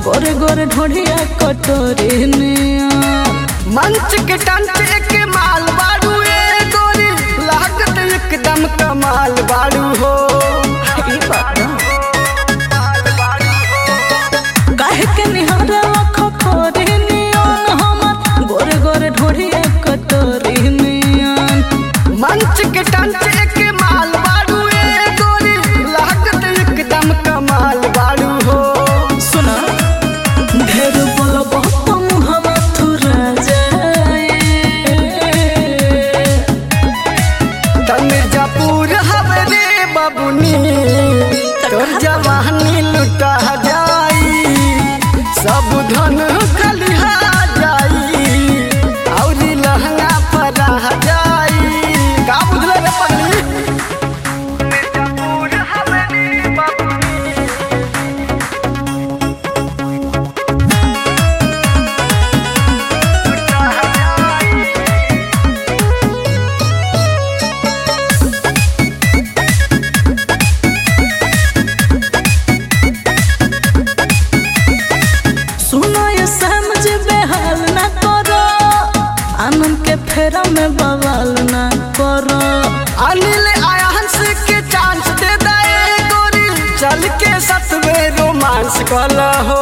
गोरे गोरे ढोढ़िया कटोरी नियन मंच के टंच एक माल बाड़ू ए गोरी लागत एकदम कमाल बाड़ू हो ई बात काहे के निहार लख खोरी नियन हमर गोरे गोरे ढोढ़िया कटोरी नियन मंच के टंच एक माल बाड़ू ए गोरी लागत एकदम कमाल बाड़ू हो सुना ढेर बोलब तो मुहवा थुरा जाए त मिर्जापुर हमरे बबुनी तोर जवानी लुटा जाई सब धन खलिहा जाई औरी लहंगा परा जाई का बुझले रे पगली मिर्जापुर हमरे बबुनी सुनो ये समझ बेहाल ना करो आनंद के फेरा में बवाल ना करो अनिल आया हंस के चांस दे दे गोरी चल के सतवे रोमांस कला हो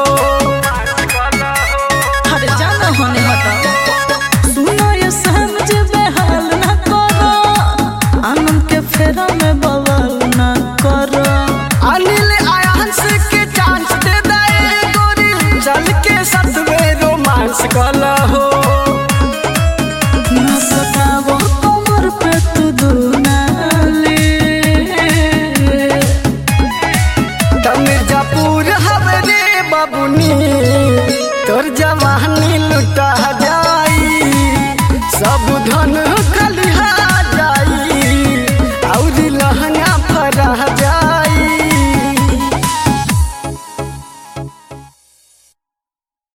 हर जाना होने हटा सुनो ये समझ बेहाल ना करो आनंद के फेरा में बवाल ना करो अनिल आया हंस के चांस दे दे गोरी चल के सतवे रोमांस कला हो